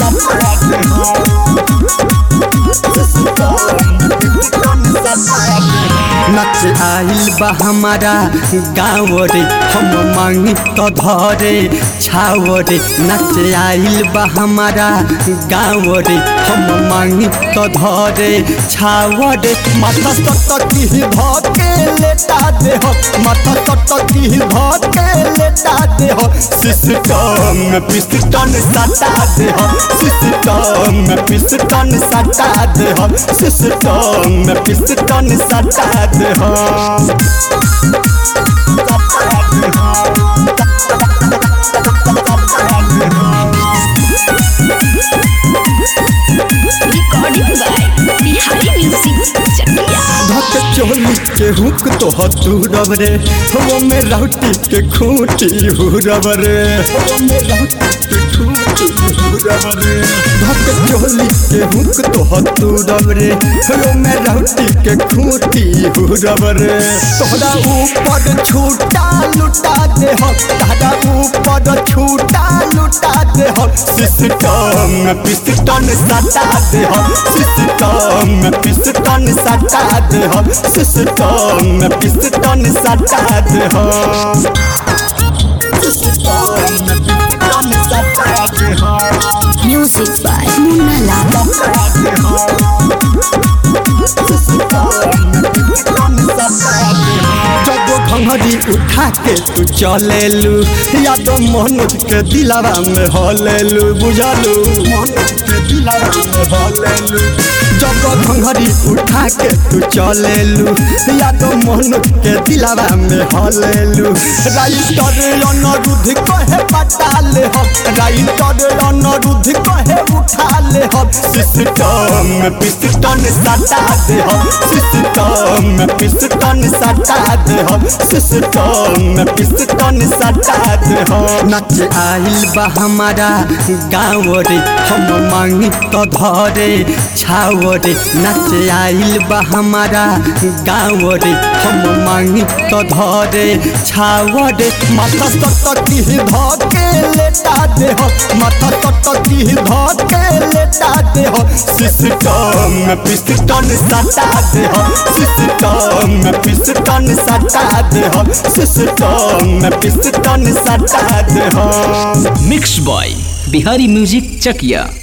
नच आइल बा हमारा गाँव रे हम मांगी तो धरे छाव रे नच आइल बा हमारा गाँव रे हम मांगी तो धरे छाव रे माथा सटकी धके लेटा दे हो माथा सटकी धके लेटा दे हो सिस्टम में पिस्टन सटा दे हो सिस्टम में पिस्टन सटा दे हो सिस्टम में पिस्टन सटा दे हो Recording by Bihari Music Chakia. धक चोली के हुक तो हतूरब रे वो में राउटी के खूंटी हुरब रे वो में राउटी के खूंटी हुरब रे धक चोली के हुक तो हतूरब रे वो में राउटी के खूंटी हुरब रे तोहरा ऊपर छूटा लुटा दे हो तोहरा ऊपर छूटा लुटा दे हो सिस्टम में पिस्टन सटा दे हो सिस्टम में पिस्टन सटा दे हो सिस्टम में पिस्टन सटा दे हो सिस्टम में पिस्टन सटा दे हो Music by Munna Lal. जब घंघरी उठा के तू चलेलू या तो मनोज के दिलावा में हलेलू बुझलू मनोज के दिलावा में हलेलू जब घंघरी उठा के तू चलेलू या तो मनोज के दिलावा में हलेलू राइटर अनरुद्ध कहे पटा ले हो राइटर अनरुद्ध कहे उठा ले हो सिस्टम में पिस्टन सटा दे हो सिस्टम में पिस्टन सटा दे हो सिस्टम में पिस्टन सटा दे हो नच आइल बा हमारा गाँव रे हम मांगी तो धरे छाव रे नच आइल बा हमारा गाँव रे हम मांगी तो धरे छाव रे माथा सटकी धके लेटा दे हो माथा सटकी धके लेटा दे हो सिस्टम में पिस्टन सटा दे हो सिस्टम में पिस्टन सटा दे हो सिस्टम में पिस्टन सटा दे हो mix by Bihari music Chakiya